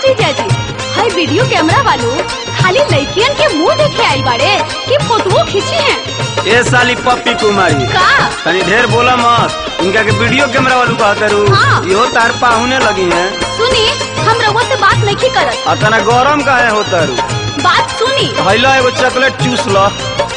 जीजा जी हाय video camera वालों खाली लड़कियन के मुंह देखे आई बाड़े कि फोटो खींची हैं ए साली पप्पी कुमारी का तनी ढेर बोला मत इनका के वीडियो कैमरा वालू कहते रू हाँ। इहो तार पाहुने लगी है सुनी हम रउआ से बात नहीं करत और तना गरम काहे होता रू बात सुनी हैला एगो चॉकलेट चूस ल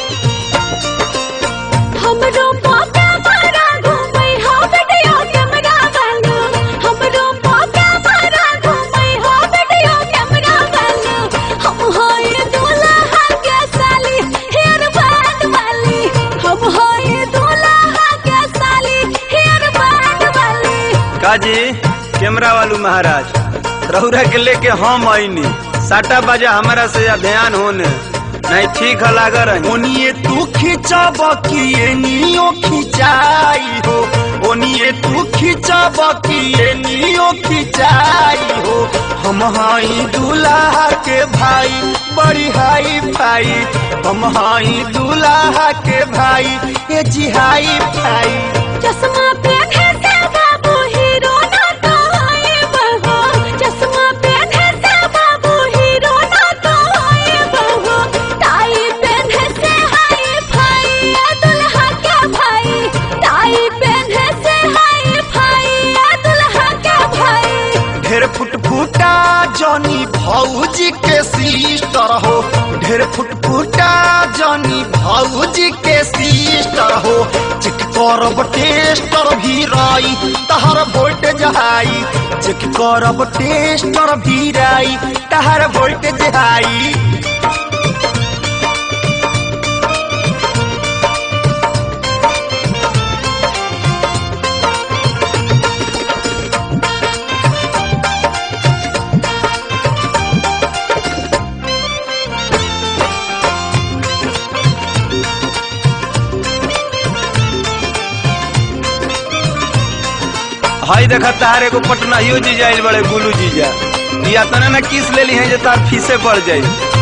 हमरो पापा मारा घूमै हो वीडियो कैमरा वाला हमरो पापा मारा घूमै हो वीडियो कैमरा वाला हम होय दूल्हा के साली हेयर बैंड वाली हम होय दूल्हा के साली हेयर बैंड वाली काजी कैमरा वालू महाराज रहुरा के लेके हम आईनी साटा बाजा हमारा से ध्यान होने नहीं ठीक है लाग रही ओनिए तू खिंचब कि एनियो खिंचाई हो ओनिए तू खिंचब कि एनियो खिंचाई हो हम हाई दूल्हा के भाई बड़ी हाई भाई हम हाई दूल्हा के भाई ए जी हाई भाई चश्मा पहने से बाबू हीरो ना तो आए बहो चश्मा पहने से बाबू हीरो ना तो आए बहो टाई पहने से हाय भाई ये दुल्हा के भाई टाई पहने से हाय भाई ये दुल्हा के भाई ढेर फुटफुटा जनी भौजी के सिस्टर हो ढेर फुटफुटा जनी भौजी के सिस्टर हो चेक करब टेस्टर भी राई तहर वोल्टेज हाई चेक करब टेस्टर भी राई तहर वोल्टेज हाई हाई देखा तार एगो पटनाहियो जीजा आइल बड़े गुलू जीजा या तना ना किस लेली है जे तार फीसे पड़ जाई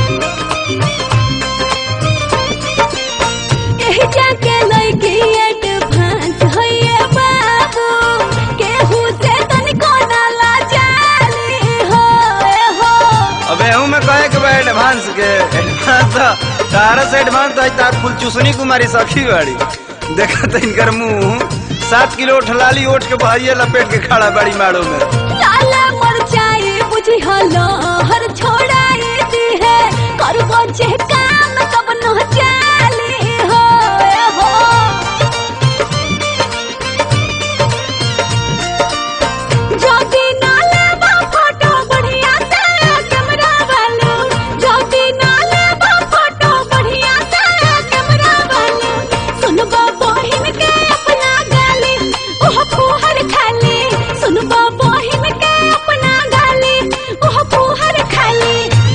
एही जाके लइकी एडवांस होइए बाबू केहू से तनिको ना लाजाली हो ए हो अबे हूँ मैं कहे के बा एडवांस के एडवांस तारा से एडवांस तो आज तार फुल चुसनी कुमारी सखी बाड़ी देखा तो इनकर मुंह सात किलो ठलाली ओठ के बहरिया लपेट के खड़ा बड़ी माड़ो में लाला मरचाई बुझी हलो हर छोड़ाई दी है करबो जे काम कब न चाली हो ए हो ज्योति नाले बा फोटो बढ़िया से कैमरा वालो ज्योति नाले बा फोटो बढ़िया से कैमरा वालो सुनबो बहिन के अपना गाली ओह फुहर खाली सुनबो बहिन के अपना गाली ओह फुहर खाली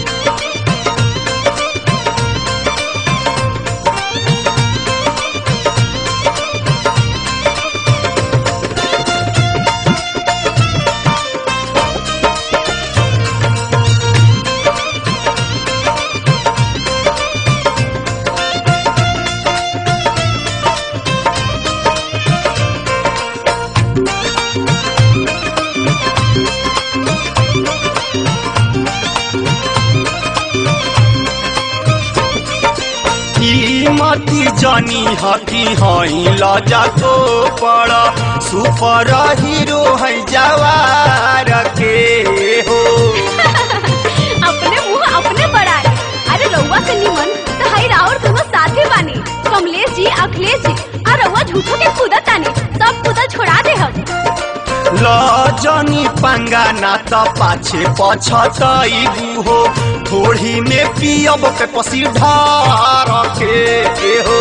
कीमती जानी हकी हई लजा को पड़ा सुपर हीरो है जवार के हो अपने मुंह अपने बढ़ाए अरे रउआ से निमन तो हई राउर दोनों साथे बानी कमलेश जी अखिलेश जी और रउआ झूठो के कूदत तानी सब कूदल छोड़ा दे हम लजनी पंगा ना त पाछे पछतई हो थोड़ी में पियब पे पसी ढार के हो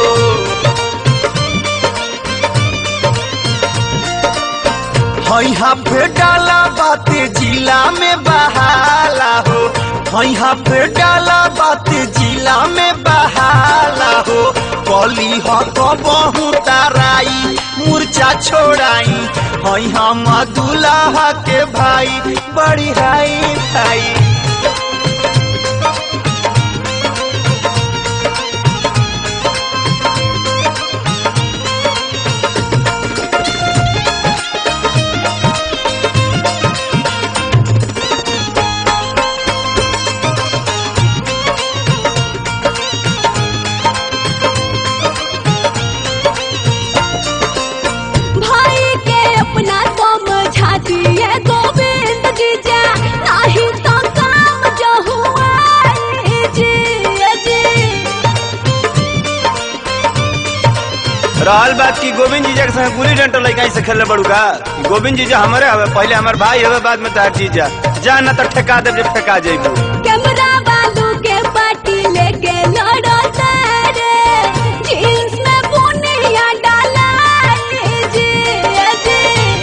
हई हाफे डाला बाते जिला में बहाला हो हई हाफे डाला बाते जिला में बहाला हो कली ह कबहू ताराई मूर्छा छोड़ाई हई हम दुल्हा के भाई बड़ी हाई भाई सवाल बात की गोविंद जीजा के संग गुली डंटल लइका से खेले बड़ू का गोविंद जीजा हमारे हवे पहले हमार भाई हवे बाद में तार जीजा जा न तो ठेका देब जब ठेका जइबू कैमरा बालू के पार्टी लेके लड़ो तारे जींस में बुनिया डाला लीजिए जी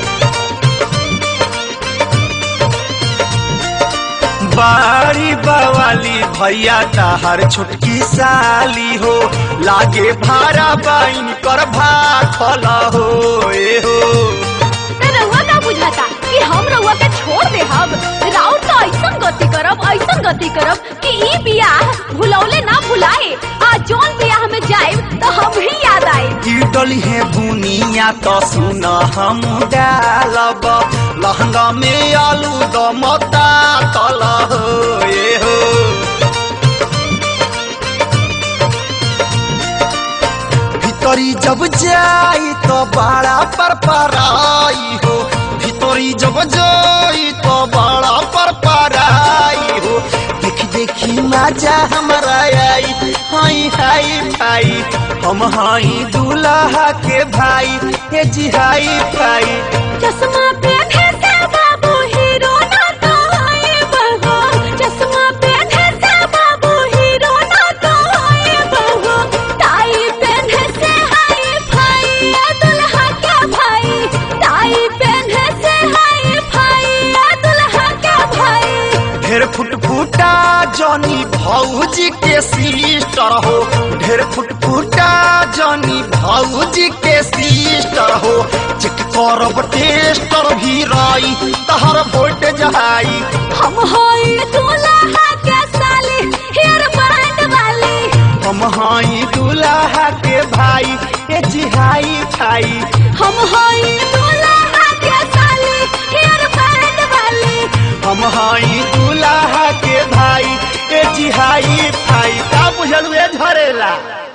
बारी बवाली भैया ताहर छोटकी साली हो लागे भारा बाइन कर भाखल हो ए हो ते रउआ का बुझाता कि हम रउआ के छोड़ दे हम राउत तो ऐसन गति करब ऐसन गति करब कि ई बियाह भुलौले ना भुलाए आ जौन बियाह में जाएब तो हम ही याद आए की डली है बुनिया तो सुन हम डालब लहंगा में आलू दमता तल हो ए हो भीतरी जब जाई तो बड़ा पर पराई हो भीतरी जब जाई तो बड़ा पर पराई हो देख देखी मजा हमारा आई हाई हाई भाई हम हाई दूल्हा के भाई हे जी हाई भाई चश्मा पहने से बाबू हीरो ना तो आए बहो चश्मा पहने से बाबू हीरो ना तो आए बहो टाई पहने से हाय भाई ये दुल्हा क्या भाई टाई पहने से हाय भाई ये दुल्हा क्या भाई ढेर फुट फुटा जनी भौजी के सिस्टर हो ढेर फुट फुटा जनी भौजी के सिस्टर हो चेक करब टेस्टर भी राई तहर वोट जहाई हम होई दुल्हा के साली हेयर बैंड वाली हम हाई दूल्हा के भाई ए जिहाई खाई हम होई दुल्हा के साली हेयर बैंड वाली हम हाई दूल्हा के भाई ए जिहाई भाई का बुझल हुए झरेला